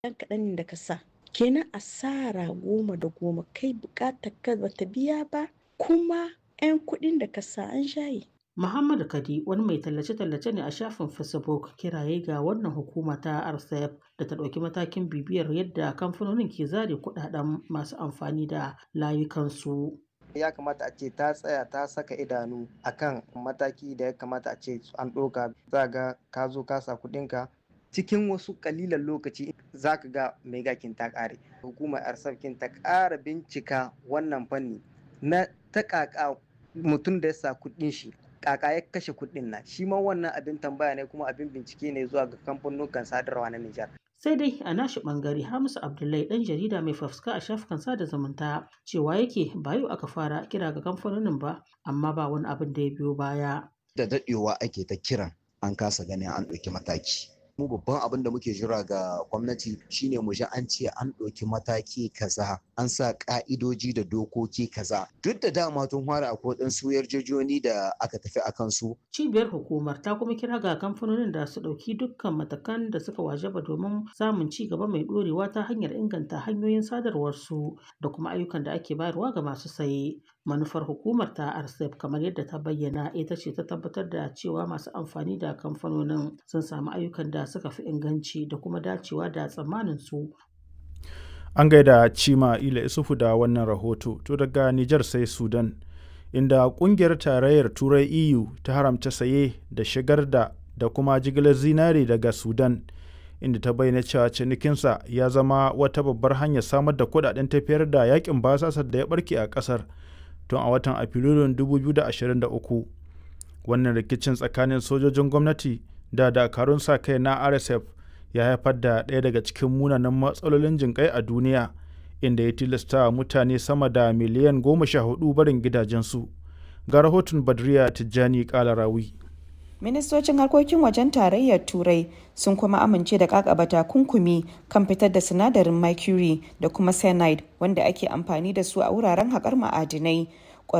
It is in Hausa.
ɗan kaɗan ne da ka sa kenan asara goma da goma kai buƙatar ka bata biya ba kuma 'yan kuɗin da ka sa an shaye Muhammad Kadi wani mai tallace-tallace ne a shafin Facebook kiraye ga wannan hukuma ta RCF da ta ɗauki matakin bibiyar yadda kamfanonin ke zare kuɗaɗen masu amfani da layukansu. ya kamata a ce ta tsaya ta saka idanu akan mataki da ya kamata a ce an ɗauka za ga ka zo ka sa kuɗinka cikin wasu kalilan lokaci za ka ga mai gakin ta ƙare hukumar arsafkin ta ƙara bincika wannan fanni na ta ƙaƙa mutum da ya sa kuɗin shi kaka ya kashe kuɗin nan shi ma wannan abin tambaya ne kuma abin bincike ne zuwa ga kamfanonukan sadarwa na Nijar. sai dai a nashi bangare hamisu abdullahi dan jarida mai fafuska a shafukan sada zumunta cewa yake ba yau aka fara kira ga kamfanonin ba amma ba wani abin da ya biyo baya da daɗewa ake ta kiran an kasa ganin an ɗauki mataki mu babban abin da muke jira ga gwamnati shine mu ji an ce an ɗauki mataki kaza an sa ƙa'idoji da dokoki kaza duk da dama tun fara akwai ɗansu yarjejoni da aka tafi a kansu. cibiyar hukumar ta kuma kira ga kamfanonin da su ɗauki dukkan matakan da suka wajaba domin samun ci gaba mai ɗorewa ta hanyar inganta hanyoyin sadarwarsu da kuma ayyukan da ake bayarwa ga masu saye manufar hukumar ta rcep kamar yadda ta bayyana ita ce ta tabbatar da cewa masu amfani da kamfanonin sun samu ayyukan da suka fi inganci da kuma dacewa da tsammanin su an gaida cima ila isufu da wannan rahoto to daga nijar sai sudan inda kungiyar tarayyar turai eu ta haramta saye da shigar da da kuma jigilar zinari daga sudan inda ta bayyana cewa cinikinsa ya zama wata babbar hanyar samar da kudaden tafiyar da yakin basasar da ya barke a kasar tun a watan afrilun 2023 wannan rikicin tsakanin sojojin gwamnati da dakarun sa kai na rsf ya haifar da ɗaya daga cikin munanan matsalolin jinƙai a duniya inda ya tilasta mutane sama da miliyan goma sha hudu barin gidajensu ga rahoton badriya tijjani kalarawi ministocin harkokin wajen tarayyar turai sun kuma amince da kakaba takunkumi kan fitar da sinadarin mercury da kuma cyanide wanda ake amfani da su a wuraren haƙar ma'adinai